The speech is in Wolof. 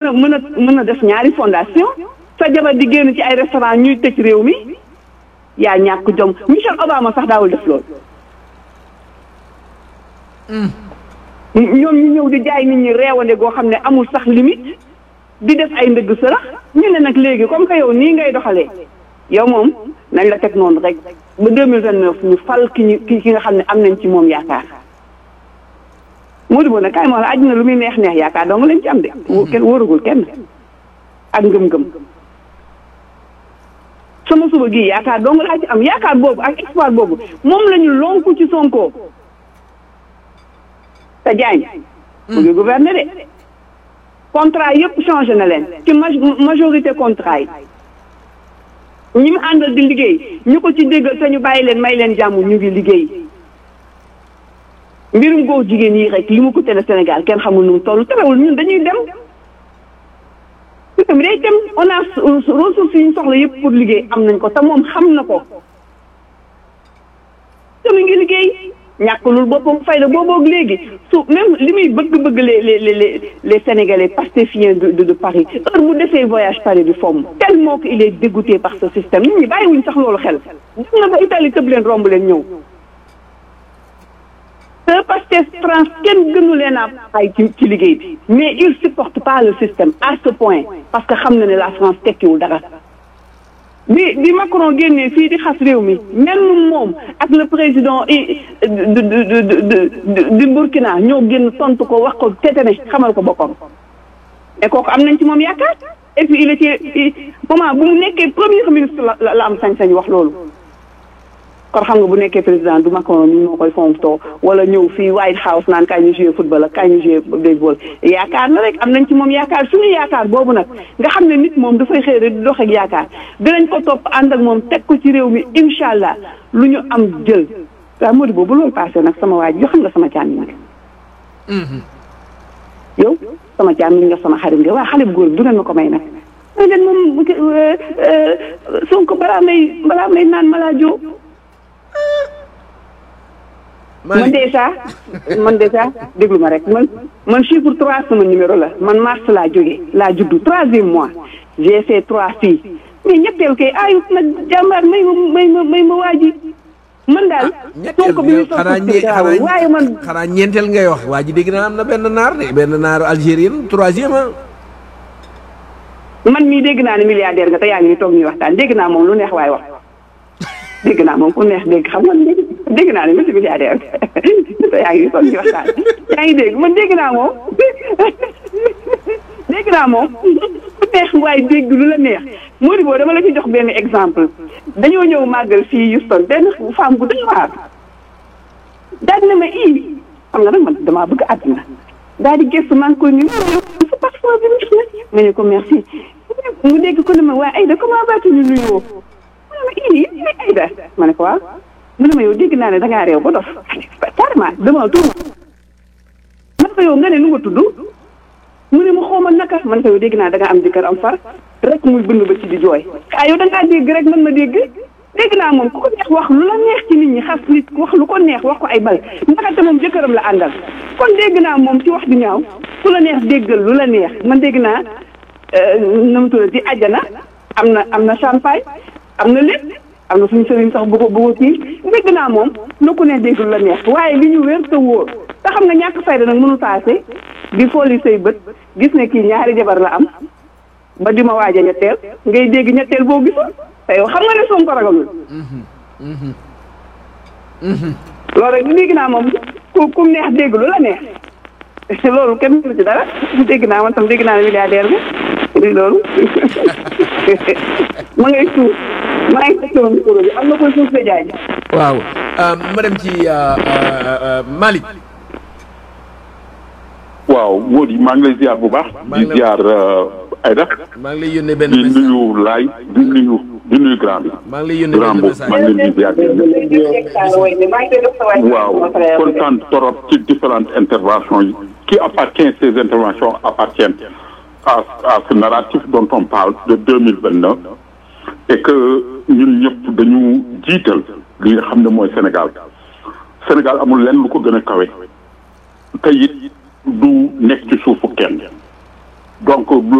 a mën a mën a def ñaari fondation sa jabar di génn ci ay restaurant ñuy tëj réew mi yaa ñàkk jom Michelle Obama sax daawul def loolu ñoom ñu ñëw di jaay nit ñi reewande goo xam ne amul sax limite di def ay ndëgg sërëx ñu ne nag léegi comme que yow nii ngay doxalee yow moom nañ la teg noonu rek ba deux mille vingt neuf ñu fal ki ñu ki ki nga xam ne am nañ ci moom yaakaar moo di boo nag kaay moo la àddina lu muy neex neex yaakaar dong lañ ci am de kenn wóoragul kenn ak ngëm-ngëm sama suba gii yaakaar dong laa ci am yaakaar boobu ak espoir boobu moom la ñu lonku ci Sonko te Diagne mu ngi gouverner de contrat yëpp changé na leen ci majorité contrat yi ñi mu àndal di liggéey ñu ko ci déggal te ñu bàyyi leen may leen jàmm ñu ngi liggéey mbirum góor jigéen yi rek li mu ko tele Sénégal kenn xamul nu mu toll terewul ñun dañuy dem mi day dem on a ressources yi ñu soxla yëpp pour liggéey am nañ ko te moom xam na ko te mu ngi liggéey ñàkkulul boppam fayda booboog léegi su même li muy bëgg-bëgg les les les les sénégalais pastefiens de de Paris heure bu defee voyage Paris du fomm tellement que il est dégoûté par ce système nit ñi bàyyiwuñ sax loolu xel dem na ba Italie tëb leen romb leen ñëw te Pastef France kenn gënu leen a ay ci ci liggéey bi mais il supporte pas le système à ce point parce que xam na ne la France tekkiwul dara bi bi Macron génnee fii di xas réew mi mel moom ak le président de de de de Burkina ñoo génn tontu ko wax ko tetene xamal ko boppam et kooku am nañ ci moom yaakaar et puis il était moment bu mu nekkee premier ministre la la am sañ-sañ wax loolu kon xam nga bu nekkee président du Macron mi moo koy fontoo wala ñëw fii White House naan kaay ñu joué football ak kaay ñu joué baseball yaakaar na rek am nañ ci moom yaakaar suñu yaakaar boobu nag nga xam ne nit moom dafay xëy rek di dox ak yaakaar dinañ ko topp ànd ak moom teg ko ci réew mi incha allah lu ñu am jël waaw Modou boobu loolu passé nag sama waaj yoo xam nga sama càmmiñ nag yow sama càmmiñ nga sama xarit nga waa xale bu góor bi du ngeen ma ko may nag mooy leen moom Sonko balaa may balaa may naan malaa joo man déjà man déjà déglu ma rek man man chiffre trois sama numéro la man mars laa jógee laa juddu troisième mois j'ai fait trois filles mais ñetteel kay ayut nag jàmbaar may ma may ma may ma waaji man daal Sonko bi muy xanaa waaye man xanaa ñeenteel ngay wax waa ji dégg naa am na benn naar de benn naaru algérien troisième ah man mii dégg naa ne milliardaire nga te yaa ngi ni toog ñuy waxtaan dégg naa moom lu neex waaye wax dégg naa moom ku neex dégg xam nga dégg naa ne monsieur milliardaire te yaa ngi toog ci waxtaan yaa ngi dégg man dégg naa moom dégg naa moom ku neex waaye dégg lu la neex Mody boo dama la ci jox benn exemple dañoo ñëw màggal fii Houston benn femme bu doy waar daal na ma ii xam nga nag man damaa bëgg àdduna daal di gëstu maa ngi koy nuyu sa passeport bi mu ma ne ko merci mu dégg ko ne ma waaye Aïda comment vas-tu ñu nuyoo ma ii Aïda ma ne ko waaw mu ne ma yow dégg naa ne dangaa réew ba dof carrément dama tur man ko yow nga ne nu nga tudd mu ne ma xooma naka man ko yow dégg naa dangaa am jëkkër am far rek muy bënn ba ci di jooy ah yow dangaa dégg rek man ma dégg dégg naa moom ku ko neex wax lu la neex ci nit ñi xas nit wax lu ko neex wax ko ay bal ndaxate moom jëkkëram la àndal kon dégg naa moom ci wax di ñaaw ku la neex déggal lu la neex man dégg naa na mu tudd ci àjjana am na am na champagne am na lépp am na suñu sëriñ sax bu ko bu ko kii dégg naa moom lu ko neex dégg lu la neex waaye li ñu wér te wóor te xam nga ñàkk fayda nag mënu paase di fooli say bët gis ne kii ñaari jabar la am ba di ma waaj a ñetteel ngay dégg ñetteel boo gisoon te yow xam nga ne Sonko ragalul loolu rek dégg naa moom ku ku neex dégg lu la neex loolu kenn mënu ci dara dégg naa man tam dégg naa ne milliardaire bi di loolu ma ngay suuf maa ngi xëccoo micro bi am na koy suuf de jaay waaw ma dem ci Malick waaw Mody maa ngi lay ziar bu baax. maa ngi di lay- ziar Aïda. maa ngi lay yónnee benn di message nuyu Laay di nuyu di nuyu grand bi. maa ngi lay yónnee grand benn boobu maa message ngi leen di ziar. waaw kontaan torop ci différentes interventions yi qui appartient ces interventions appartiennent à à ce narratif dont on parle de deux mille vingt neuf et que ñun ñëpp dañu jiital li nga xam ne mooy Sénégal Sénégal amul lenn lu ko gën a kawe te it du nekk ci suufu kenn donc